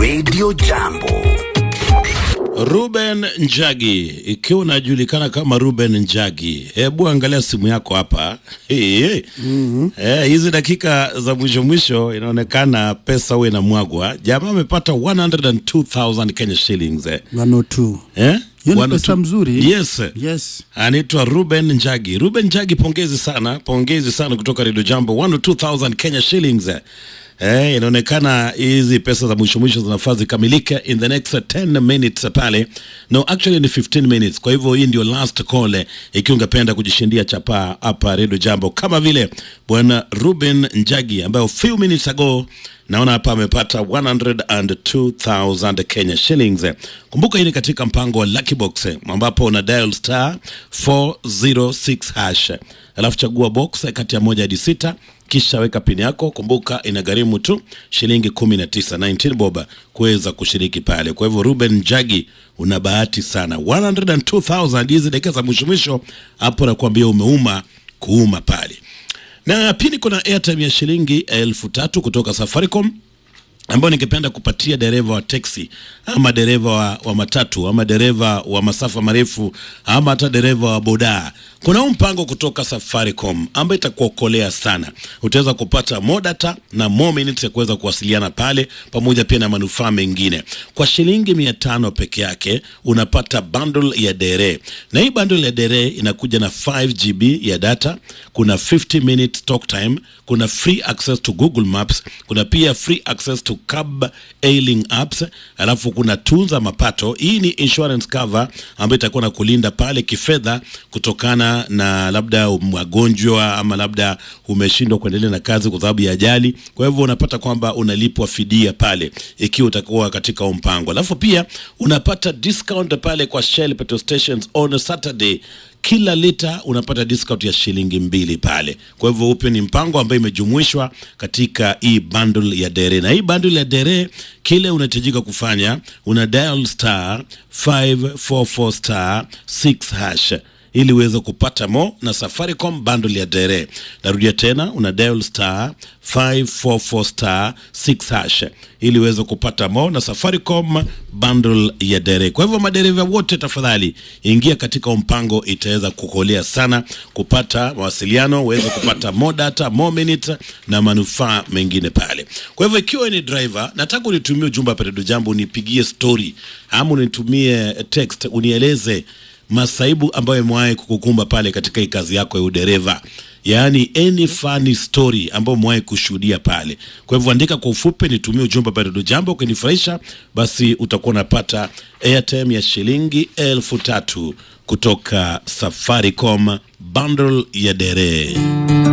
Radio Jambo. Ruben Njagi, ikiwa unajulikana kama Ruben Njagi, hebu angalia simu yako hapa. Hey, hey. Eh, hizi dakika za mwisho mwisho inaonekana pesa huwa inamwagwa. Jamaa amepata 102,000 Kenya shillings. Eh. 102. Eh? Hiyo ni 102. pesa mzuri. Yes. Yes. Anaitwa Ruben Njagi. Ruben Njagi, pongezi sana, pongezi sana kutoka Radio Jambo, 102,000 Kenya shillings. Eh, inaonekana hizi pesa za mwisho mwisho zinafaa zikamilike in the next 10 minutes pale. No, actually ni 15 minutes. Kwa hivyo hii ndio last call eh, ikiwa ungependa kujishindia chapaa hapa Radio Jambo kama vile bwana Ruben Njagi ambaye few minutes ago naona hapa amepata 102,000 Kenya shillings. Kumbuka hii ni katika mpango wa Lucky Box eh, ambapo una dial star 406 hash, alafu chagua box kati ya moja hadi sita kisha weka pini yako. Kumbuka inagharimu tu shilingi 19 19 boba kuweza kushiriki pale. Kwa hivyo Ruben Njagi, una bahati sana, 102,000 hizi dakika za mwisho mwisho hapo, nakwambia umeuma kuuma pale. Na pili kuna airtime ya shilingi elfu tatu kutoka Safaricom ambayo ningependa kupatia dereva wa teksi ama dereva wa, wa matatu ama dereva wa masafa marefu ama hata dereva wa bodaa. Kuna huu mpango kutoka Safaricom ambayo itakuokolea sana. Utaweza kupata more data na more minutes ya kuweza kuwasiliana pale, pamoja pia na manufaa mengine. Kwa shilingi mia tano peke yake unapata bundle ya dere, na hii bundle ya dere inakuja na 5 GB ya data, kuna 50 minutes talk time, kuna free access to Google Maps, kuna pia free access to cab hailing apps, alafu kuna tunza mapato. Hii ni insurance cover ambayo itakuwa na kulinda pale kifedha kutokana na labda magonjwa ama labda umeshindwa kuendelea na kazi kwa sababu ya ajali. Kwa hivyo unapata kwamba unalipwa fidia pale ikiwa utakuwa katika huo mpango, alafu pia unapata discount pale kwa Shell petrol stations on Saturday kila lita unapata discount ya shilingi mbili pale. Kwa hivyo upe ni mpango ambayo imejumuishwa katika hii bundle ya dere, na hii bundle ya dere, kile unahitajika kufanya una dial star 544 star 6 hash ili uweze kupata mo na Safaricom bundle ya dere. Narudia tena, una dial star 544 star 6 hash ili uweze kupata mo na Safaricom bundle ya dere. Kwa hivyo madereva wote, tafadhali ingia katika mpango, itaweza kukolea sana kupata mawasiliano, uweze kupata more data, more minutes na manufaa mengine pale. Kwa hivyo ikiwa ni driver, nataka unitumie ujumbe hapa Redio Jambo, unipigie story ama unitumie text, unieleze masaibu ambayo imewahi kukukumba pale katika hii kazi yako ya udereva, yaani any funny story ambayo umewahi kushuhudia pale. Kwa hivyo andika kwa ufupi, nitumie ujumbe pale Redio Jambo. Ukinifurahisha basi utakuwa unapata airtime ya shilingi elfu tatu kutoka Safaricom bundle ya dere.